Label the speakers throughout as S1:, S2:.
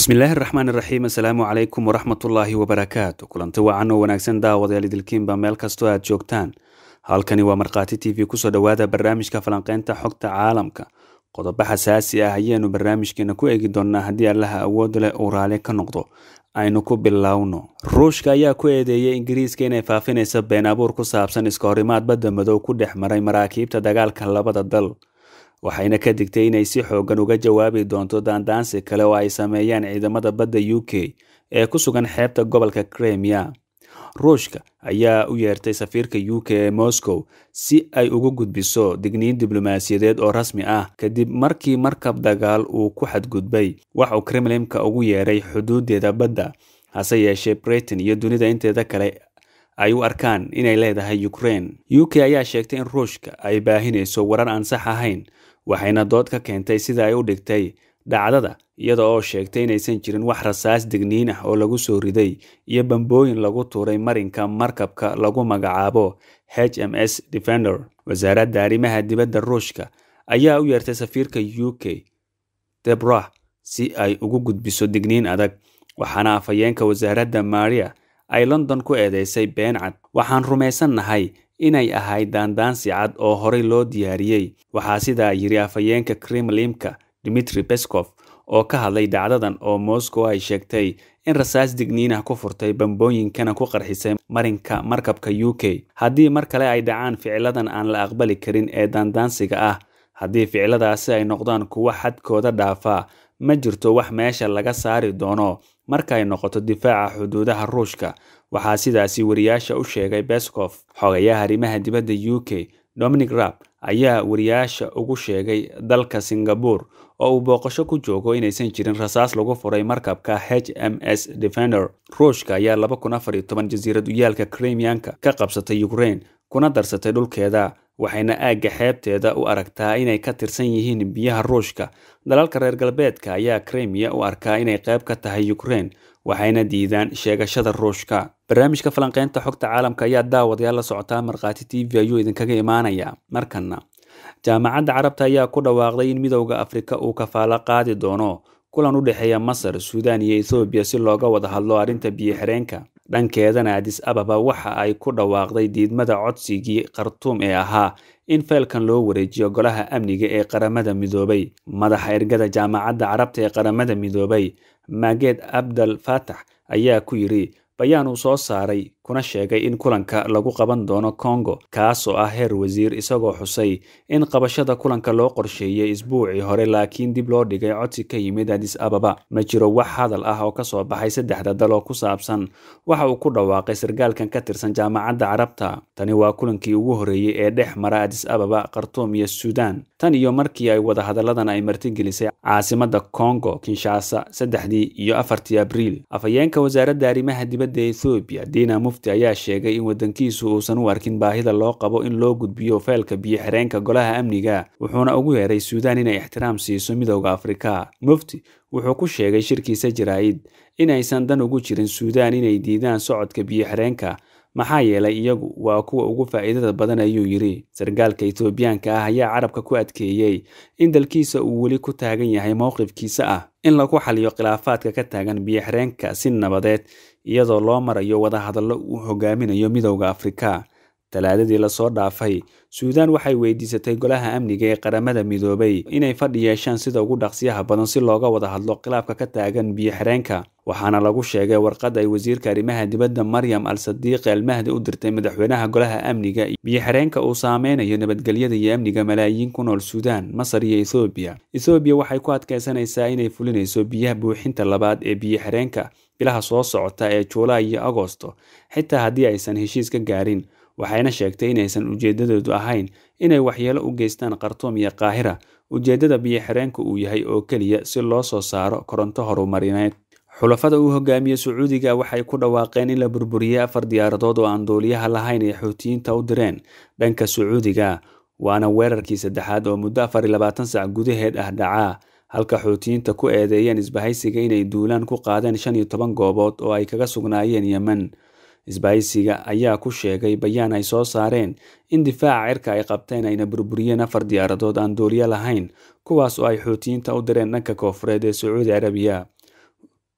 S1: bismillaahi raxmaan iraxiim assalaamu calaykum waraxmatullaahi wabarakaatu kulanti wacan oo wanaagsan daawadayaal idilkiinba meel kastoo aad joogtaan halkani waa markhaati t v kusoo dhowaada barnaamijka falanqeynta xogta caalamka qodobo xasaasi ah ayaanu barnaamijkeena ku eegi doonnaa haddii allaha awood leh uu raali ka noqdo aynu ku bilowno ruushka ayaa ku eedeeyay ingiriiska inay faafinaysa been abuur ku saabsan iska horimaad badda madow ku dhex maray maraakiibta dagaalka labada dal waxayna ka digtay inay si xoogan uga jawaabi doonto daandaansi kale oo ay sameeyaan ciidamada badda u k ee ku sugan xeebta gobolka kremia ruushka ayaa u yeertay safiirka u k ee moscow si ay ugu gudbiso digniin diblomaasiyadeed oo rasmi ah kadib markii markab dagaal uu ku xadgudbay wax uu kremlinka ugu yeeray xuduudeeda badda hase yeeshee britain iyo dunida inteeda kale ay u arkaan inay leedahay ukraine u k ayaa sheegtay in ruushka ay baahinayso warar aan sax ahayn waxayna dood ka keentay sida ay u dhigtay dhacdada iyada oo sheegtay inaysan jirin wax rasaas digniin ah oo lagu soo riday iyo bambooyin lagu tuuray marinka markabka lagu magacaabo h m s defender wasaaradda arrimaha dibadda ruushka ayaa u yeertay safiirka u k debrah si ay ugu gudbiso digniin adag waxaana afhayeenka wasaaradda maria ay london ku eedeysay been cad waxaan rumaysannahay inay ahayd daandaansi cad oo horey loo diyaariyey waxaa sidaa yiri afhayeenka kremlimka dimitri beskov oo ka hadlay dhacdadan oo moscow ay sheegtay in rasaas digniinah ku furtay bambooyinkana ku qarxisay marinka markabka u k haddii mar kale ay dhacaan ficiladan aan la aqbali karin ee daandaansiga ah haddii ficiladaasi ay noqdaan kuwo xadkooda dhaafaa ma jirto wax meesha laga saari doono marka ay noqoto difaaca xuduudaha ruushka waxaa sidaasi wariyaasha u sheegay beskov xogayaha arrimaha dibadda u k dominic rab ayaa wariyaasha ugu sheegay dalka singabore oo uu booqasho ku joogo inaysan jirin rasaas lagu furay markabka h m s defender ruushka ayaa laba kun afar iyo toban jasiirad uyaalka kremianka ka qabsatay ukraine kuna darsatay dhulkeeda waxayna aagga xeebteeda u aragtaa inay ka tirsan yihiin biyaha ruushka dalalka reer galbeedka ayaa kremiya u arkaa inay qayb ka tahay ukraine waxayna diidaan sheegashada ruushka barnaamijka falanqeynta xogta caalamka ayaa daawadayaal la socotaa markhaati t v ayuu idinkaga imaanaya markana jaamacadda carabta ayaa ku dhawaaqday in midowda afrika uu kafaalo qaadi doono kulan u dhexeeya masar suudaan iyo ethoobiya si looga wada hadlo arrinta biyo-xireenka dhankeedana adis ababa waxa ay ku dhawaaqday diidmada codsigii khartuum ee ahaa in feelkan loo wareejiyo golaha amniga ee qaramada midoobay madaxa ergada jaamacadda carabta ee qaramada midoobay mageed abdal fatax ayaa ku yidhi bayaan uu soo saaray kuna sheegay in kulanka lagu qaban doono congo kaasoo ah heer wasiir isagoo xusay in qabashada kulanka loo qorsheeyey isbuucii hore laakiin dib loo dhigay codsi ka yimid adis ababa ma jiro wax hadal ah oo kasoo baxay saddexda dal oo ku saabsan waxa uu ku dhawaaqay sargaalkan ka tirsan jaamacadda carabta tani waa kulankii ugu horreeyey ee dhex mara adis ababa khartuum iyo suudaan tan iyo markii ay wadahadalladan ay martigelisay caasimadda congo kinshasa saddexdii iyo afartii abriil afhayeenka wasaaradda arrimaha dibadda ethoobiya dina mufti ayaa sheegay in wadankiisu uusan u arkin baahida loo qabo in loo gudbiyo feelka biyo-xireenka golaha amniga wuxuuna ugu yeeray suudaan inay ixtiraam siiso midowda afrika mufti wuxuu ku sheegay shirkiisa jaraa'id in aysan dan ugu jirin suudaan inay diidaan socodka biyo-xireenka maxaa yeelay iyagu waa kuwa ugu faa'iidada badan ayuu yidhi sargaalka etoobiyaanka ah ayaa carabka ku adkeeyey in dalkiisa uu weli ku taagan yahay mowqifkiisa ah in lagu xaliyo khilaafaadka ka taagan biyo-xireenka si nabadeed iyadoo loo marayo wadahadallo uu hogaaminayo midowda afrika talaadadii lasoo dhaafay suudaan waxay weydiisatay golaha amniga ee qaramada midoobay inay fadhi yeeshaan sida ugu dhaqsiyaha badan si looga wada hadlo khilaafka ka taagan biyo-xireenka waxaana lagu sheegay warqad ay wasiirka arrimaha dibadda maryam al sadiiqi almahdi u dirtay madaxweynaha golaha amniga biyo-xireenka uu saameynayo nabadgelyada iyo amniga malaayiin ku nool suudaan masar iyo ethoobiya ethoobiya waxay ku adkaysanaysaa inay fulinayso biyaha buuxinta labaad ee biyo-xireenka bilaha soo socota ee juulaay iyo agosto xitaa haddii aysan heshiis ka gaarin waxayna sheegtay inaysan ujeedadeedu ahayn inay waxyeelo u geystaan khartuum iyo qaahira ujeeddada biyo-xireenka uu yahay oo keliya si loo soo saaro koronto horumarineed xulafada uu hogaamiye sacuudiga waxay ku dhawaaqeen in la burburiyey afar diyaaradood oo aan duuliyaha lahayn ay xuutiyiinta u direen dhanka sacuudiga waana weerarkii saddexaad oo muddo afar iyo labaatan sac gudaheed ah dhacaa halka xuutiyiinta ku eedeeyeen isbahaysiga inay duulaan ku qaadeen shan iyo toban goobood oo ay kaga sugnaayeen yemen isbahaysiga ayaa ku sheegay bayaan ay soo saareen in difaaca cirka ay qabteen ayna burburiyeen afar diyaaradood aan duuliyo lahayn kuwaas oo ay xuutiyiinta u direen dhanka koofureed ee sacuudi carabiya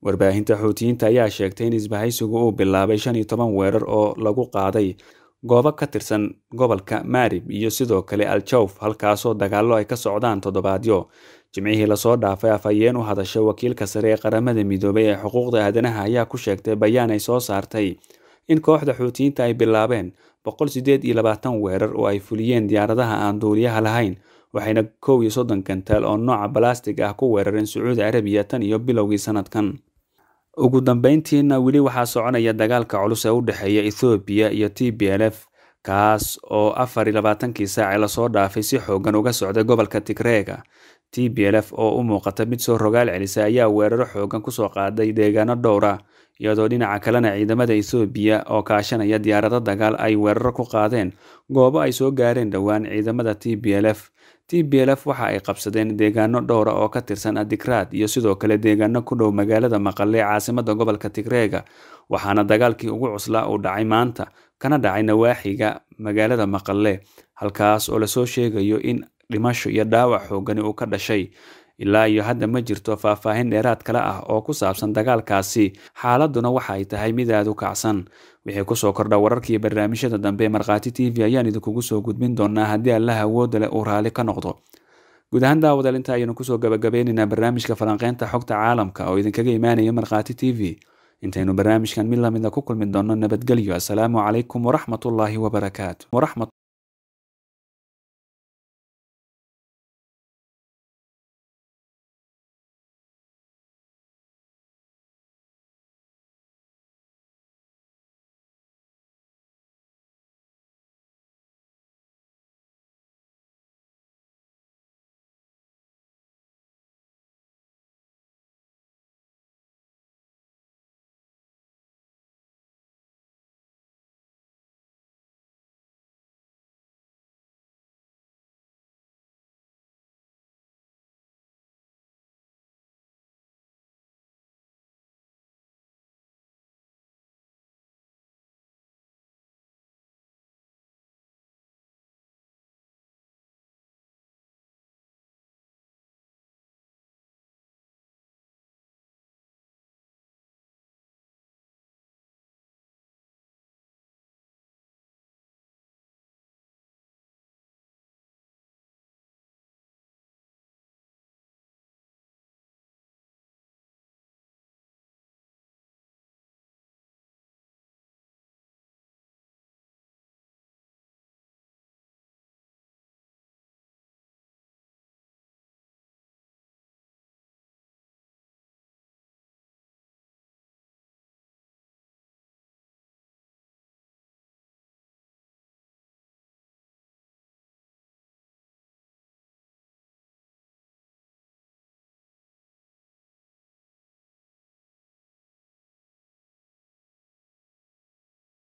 S1: warbaahinta xuutiyiinta ayaa sheegtay in isbahaysigu uu bilaabay shan iyo toban weerar oo lagu qaaday goobo ka tirsan gobolka maarib iyo sidoo kale al-jawf halkaasoo dagaallo ay ka socdaan toddobaadyo jimcihii lasoo dhaafay afhayeen u hadashay wakiilka sare ee qaramada midoobay ee xuquuqda aadanaha ayaa ku sheegtay bayaan ay soo saartay in kooxda xuutiyiinta ay bilaabeen boqol sideed iyo labaatan weerar oo ay fuliyeen diyaaradaha aan duuliyaha lahayn waxayna kow iyo soddon gantaal oo nooca balastig ah ku weerareen sacuudi carabiya tan iyo bilowgii sanadkan ugu dambeyntiina weli waxaa soconaya dagaalka culus ee u dhexeeya ethoobiya iyo t b l f kaas oo afar iyo labaatankii saaci lasoo dhaafay si xoogan uga socday gobolka tigreega t b l f oo u muuqata mid soo rogaal celisa ayaa weeraro xoogan kusoo qaaday deegaano dhowra iyadoo dhinaca kalena ciidamada ethoobiya oo kaashanaya diyaarado dagaal ay weeraro ku qaadeen goobo ay soo gaareen dhowaan ciidamada t b l f t b l f waxa ay qabsadeen deegaano dhowra oo ka tirsan adikraad iyo sidoo kale deegaano ku dhow magaalada maqale ee caasimada gobolka tigreega waxaana dagaalkii ugu cuslaa uu dhacay maanta kana dhacay nawaaxiga magaalada maqale halkaas oo lasoo sheegayo in dhimasho iyo dhaawac xoogani uu ka dhashay ilaa iyo hadda ma jirto faahfaahin dheeraad kale ah oo ku saabsan dagaalkaasi xaaladuna waxa ay tahay mid aad u kacsan wixii kusoo kordha wararkiiyo barnaamijyada dambe ee markhaati t v ayaan idinkugu soo gudbin doonaa haddii allaha awoodda leh uu raalli ka noqdo guud ahaan daawadaal inta ayaynu kusoo gabagabeynaynaa barnaamijka falanqeynta xogta caalamka oo idinkaga imaanaya markhaati t v intaynu barnaamijkan mid lamida ku kulmi doonno nabadgelyo assalaamu calaykum waraxmatullaahi wabarakaatu